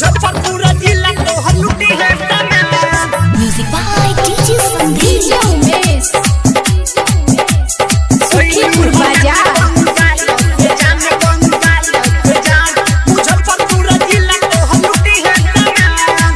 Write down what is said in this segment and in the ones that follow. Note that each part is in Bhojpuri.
मुजफ्फरपुर जिला तोहर लुटी है समान Music by DJ Sandeep. DJ Umesh Sukhipur बाजार मुजफ्फरपुर जिला तोहर लुटी है समान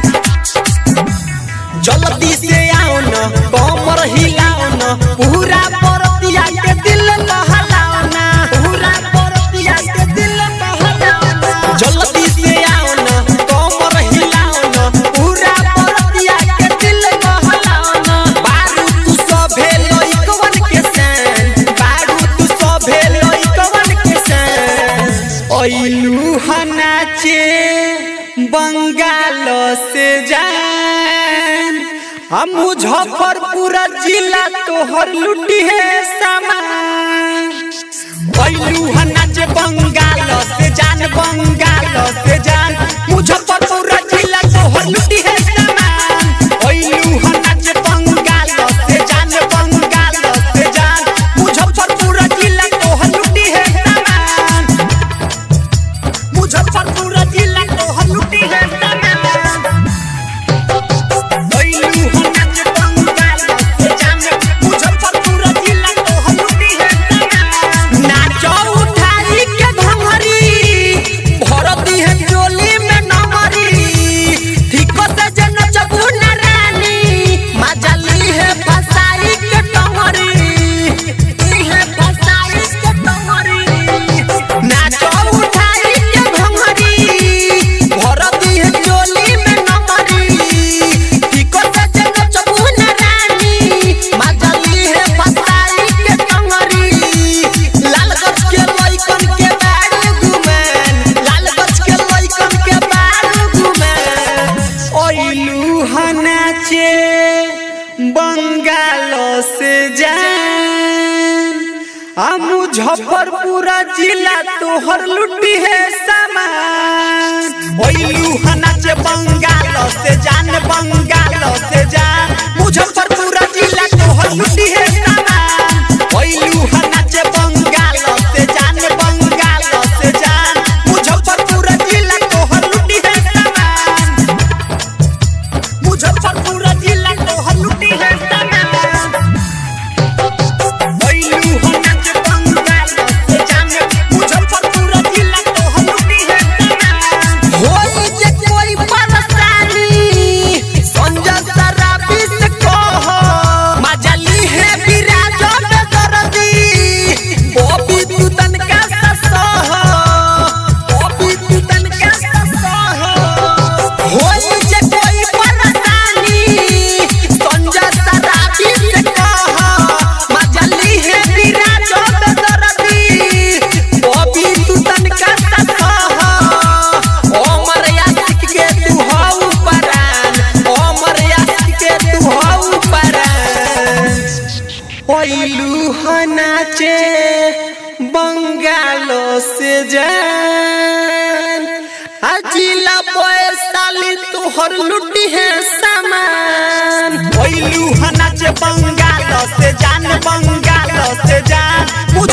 जल्दी से आओ न कमर हिलाओ न पूरा परतिया के दिल बहलाओ न पूरा परतिया के दिल बहलाओ न जल्दी से आओ न कमर हिलाओ न पूरा परतिया के दिल बहलाओ न बारू तू सभे लइकवन के सन बारू तू सभे लइकवन के सन ओइलू हनाचे बंगाल से जान हम मुजफ्फरपुर जिला तोहर लुटी है सामान ओइलू हनाचे बंगाल से जान बंगाल से जान मुजफ्फरपुर जिला तोहर लुटी है सामान ओइलू हनाचे बंगाल से जान बंगाल से जान मुजफ्फरपुर जिला तोहर लुटी है सामान मुजफ्फरपुर जिला तोहर लुटी है समान ओइलू हनाच बंगाल से जान मुजफ्फरपुर जिला तोहर लुटी है समान नाचो उठाई के घंघरी भरती है चोली में नमरी ठीक से जे नचबू न रानी मजली है फसाई के टंगरी ई है फसाई के टंगरी नाचो उठाई के घंघरी भरती है चोली में नमरी ठीक से जे नचबू न रानी मजली है फसाई के टंगरी लालगंज के लइकन के बारू घुमन लालगंज के लइकन के बारू घुमन ओइलू हनाचे बंगाल से जान आ मुजफ्फरपुर जिला तोहर लुटी है सामान ओइलू हनाचे बंगाल से जान बंगाल से जान मुजफ्फरपुर जिला तोहर लुटी है सामान ओइलू हनाचे बंगाल से जान बंगाल से जान मुजफ्फरपुर जिला तोहर लुटी है सामान मुजफ्फरपुर जिला तोहर लुटी है सामान ओइलू हनाच बंगाल से जान मुजफ्फरपुर जिला तोहर लुटी है समान होई जे कोई परेशानी संजय सराबी से कह मजली है विराज में दर्दी बॉबी तू तनका ससह बॉबी तू तनका ससह होई जे कोई परेशानी संजय सराबी से कह मजली है विराज में दर्दी बॉबी तू तनका ससह ओमर यासिक के तू हऊ परान ओमर यासिक के तू हऊ परान ओइलू हनाचे बंगालो से जान अजिला पैसाली तोहर लुटी है सामान ओइलू हनाचे बंगालो से जान बंगालो से जान